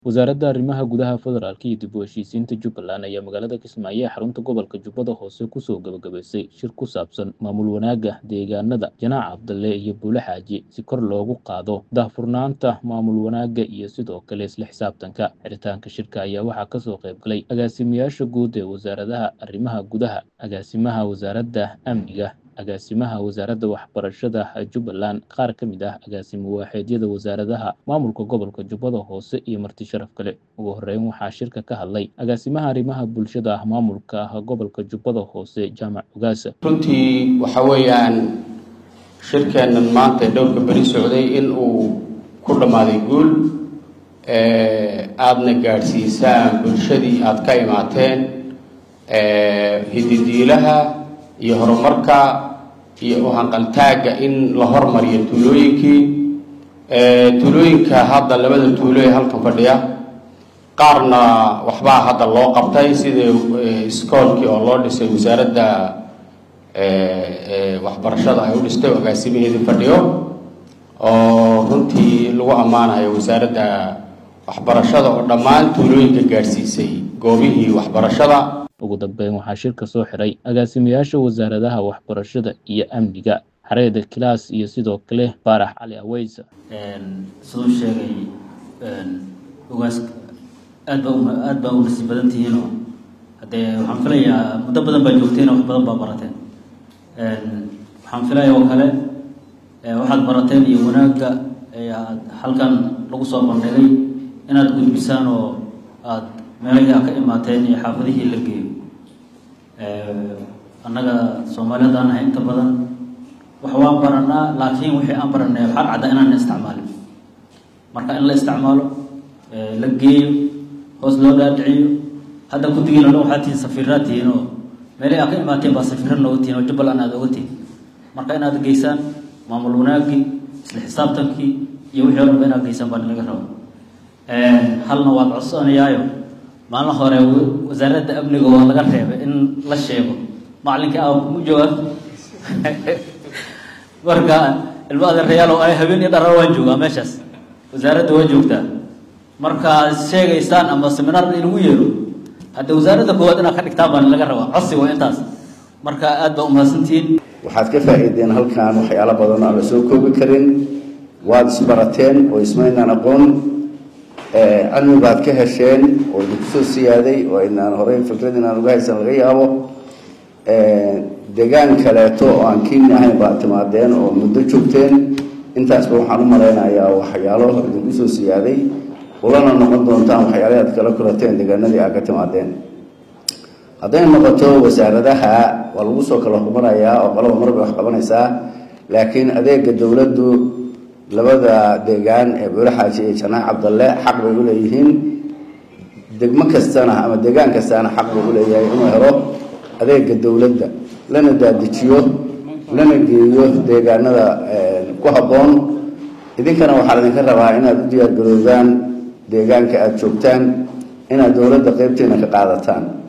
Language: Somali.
Wasaaradda Arrimaha Gudaha Federaalka iyo dib u heshiisiinta Jubbaland ayaa magaalada Kismaayo ee xarunta gobolka Jubbada Hoose kusoo gabagabaysay shir ku saabsan maamul wanaagga deegaanada Janaac Cabdalle iyo Buule Xaaji si kor loogu qaado daahfurnaanta maamul wanaagga iyo sidoo kale isla xisaabtanka. Xiritaanka shirka ayaa waxaa kasoo qayb galay agaasimayaasha guud ee wasaaradaha arrimaha gudaha, agaasimaha wasaaradda amniga, agaasimaha wasaaradda waxbarashada Jubbaland, qaar ka mid ah agaasimo waaxeedyada wasaaradaha maamulka gobolka Jubbada Hoose iyo marti sharaf kale. Ugu horeyn waxaa shirka ka hadlay agaasimaha arrimaha bulshada maamulka gobolka Jubbada Hoose Jaamac Ogaasa. runtii waxa weeyaan shirkeennan maanta ee dhowrka beri socday in uu ku dhammaaday guul aadna gaadhsiisaan bulshadii aada ka imaateen hididiilaha iyo horumarka iyo uhanqaltaagga in la hormariyo tuulooyinkii tuulooyinka hadda labada tuulo ee halkan fadhiya qaarna waxbaa hadda loo qabtay sida iskoolkii oo loo dhisay wasaaradda waxbarashada ay u dhistay oo agaasimaheedii fadhiyo oo runtii lagu ammaanayo wasaaradda waxbarashada oo dhammaan tuulooyinka gaadhsiisay goobihii waxbarashada ugu dambeyn waxaa shirka soo xiray agaasimayaasha wasaaradaha waxbarashada iyo amniga xareeda kilaas iyo sidoo kale faarax cali aweysa siduu sheegay ogaas aad baa aad baa u nasiib badan tihiinoo haddee waxaan filayaa muddo badan baa joogteen wax badan baa barateen waxaan filaya oo kale waxaad barateen iyo wanaagga aad halkan lagu soo bandhigay inaad gudbisaan oo aad meelihii a ka imaateen iyo xaafadihii la geeyo annaga soomaali haddaan nahay inta badan wax waan baranaa laakiin wixii aan baranay waxaa cadda inaan isticmaalin marka in la isticmaalo la geeyo hoos loo dhaadhiciyo hadda guddigiina dhan waxaad tihiin safiiraad tihiin oo meelihii aad ka imaateen baa safiira nooga tihiin oo jubbaland aad oga tihiin marka inaad geysaan maamul wanaaggii isla xisaabtankii iyo wixii o dhanba inaad geysaan baa laga raba halna waad codsanayaayo maalin hore wasaaradda amniga waa laga reebay in la sheego macalinkii a mu jooga marka ilmo adeerayaal oo ay habeen iyo dharar waan joogaa meeshaas wasaaradda waa joogtaa markaad sheegaysaan ama seminaar in lagu yeero haddee wasaaradda koowaad inaad ka dhigtaan baa laga rabaa codsi waa intaas marka aad baa umahadsantihiin waxaad ka faa'iideen halkan waxyaalo badan aan la soo koobi karin waad isbarateen oo ismaynaan aqoon cilmi baad ka hesheen oo idinku soo siyaaday oo inaan horey fikrad inaan uga haysan laga yaabo degaan kaleeto oo aan kiini ahayn baad timaadeen oo muddo joogteen intaasba waxaan u malaynayaa waxyaalo idinku soo siyaaday ulana noqon doontaan waxyaalahi aad kala kulateen deegaanadii aad ka timaadeen hadday noqoto wasaaradaha waa lagu soo kala horumarayaa oo qolaba mar bay wax qabanaysaa laakiin adeega dowladdu labada deegaan ee buule xaaji iyo janaac cabdalle xaq bay u leeyihiin degmo kastana ama deegaan kastana xaq buu u leeyahay inuu helo adeega dowladda lana daadijiyo lana geeyo deegaanada ku habboon idinkana waxaa idinka rabaa inaad u diyaargaroodaan deegaanka aada joogtaan inaad dowladda qeybteena ka qaadataan